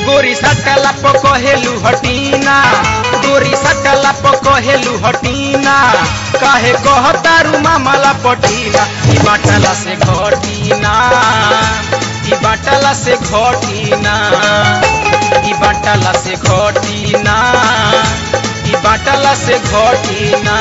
गोरी सटला पकहेलु हटीना गोरी सटला पकहेलु हटीना काहे कहतारू मामला पटीना ई बाटला से घटीना ई बाटला से घटीना ई बाटला से घटीना ई बाटला से घटीना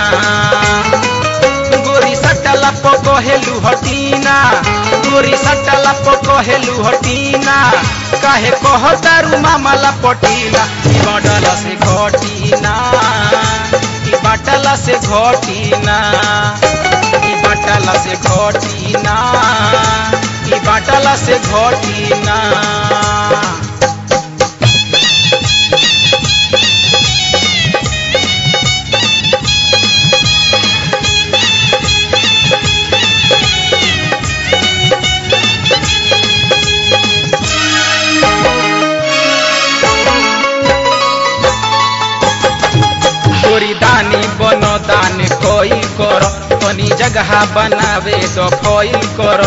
गोरी सटला पकहेलु हटीना गोरी सटला पकहेलु हटीना काहे कहतारू मामला पटीना ई बाटला से घटीना ई बाटला से घटीना ई बाटला से घटीना ई बाटला से घटीना गोरी दानी बनो दान कोई कर तनी जगह बनावे तो फॉइल कर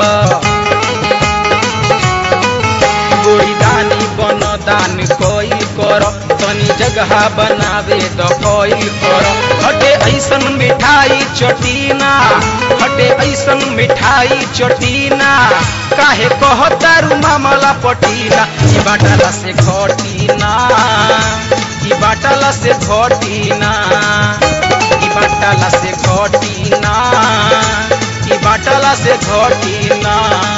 गोरी दानी बनो दान कोई कर तनी जगह बनावे तो फॉइल कर हटे ऐसन मिठाई चटीना हटे ऐसन मिठाई चटीना काहे कहतारू मामला पटीना ई बाटला से घटीना ई बाटला से घटीना ई बाटला से घटीना ई बाटला से घटीना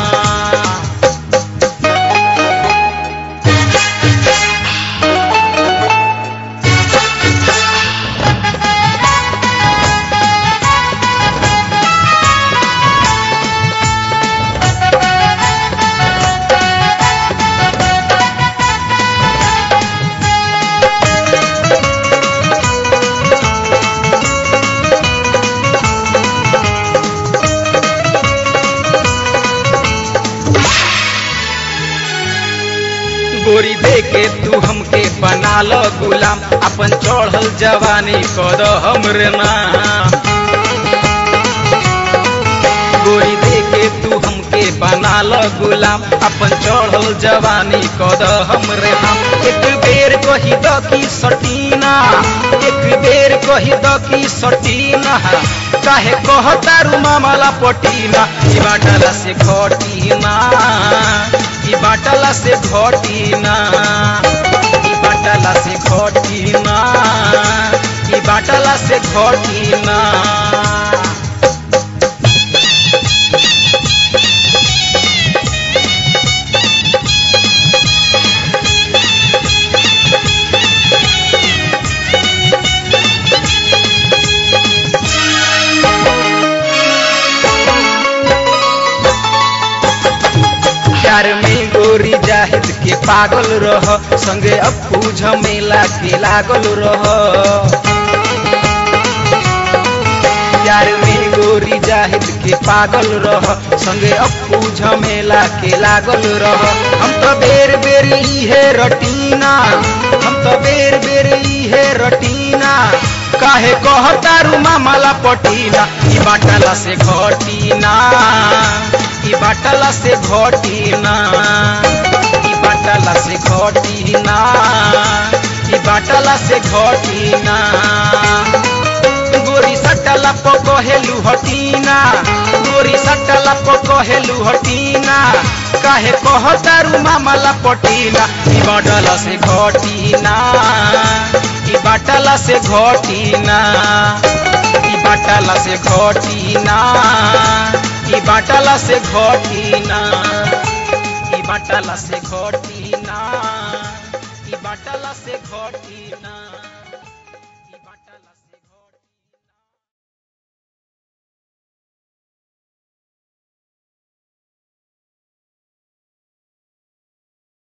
गोरी दे के तू हमके बना लो गुलाम अपन चढ़ल जवानी कर हमरे नाम गोरी दे के तू हमके बना लो गुलाम अपन चढ़ल जवानी कर हमरे नाम एक बेर कही द की सटीना एक बेर कही द की सटीना काहे कहतारू मामला पटीना ई बाटला से घटीना ई बाटला से घटीना ई बाटला से घटीना ई बाटला से घटीना प्यार में गोरी जाहिद के पागल रह संगे अप्पू झमेला के लागल रह प्यार में गोरी जाहिद के पागल रह संगे अप्पू झमेला के लागल रह हम तो बेर बेर इहे रटीना हम तो बेर बेर इहे रटीना काहे कहतारू मामला पटीना ई बाटला से घटीना ई बाटला से घटीना ई बाटला से घटीना ई बाटला से घटीना गोरी सटला पकहेलु हटीना गोरी सटला पकहेलु हटीना काहे कहतारू मामला पटीना ई बाटला से घटीना ई बाटला से घटीना ई बाटला से घटीना ई बाटला से घटीना ई बाटला से घटीना ई बाटला से घटीना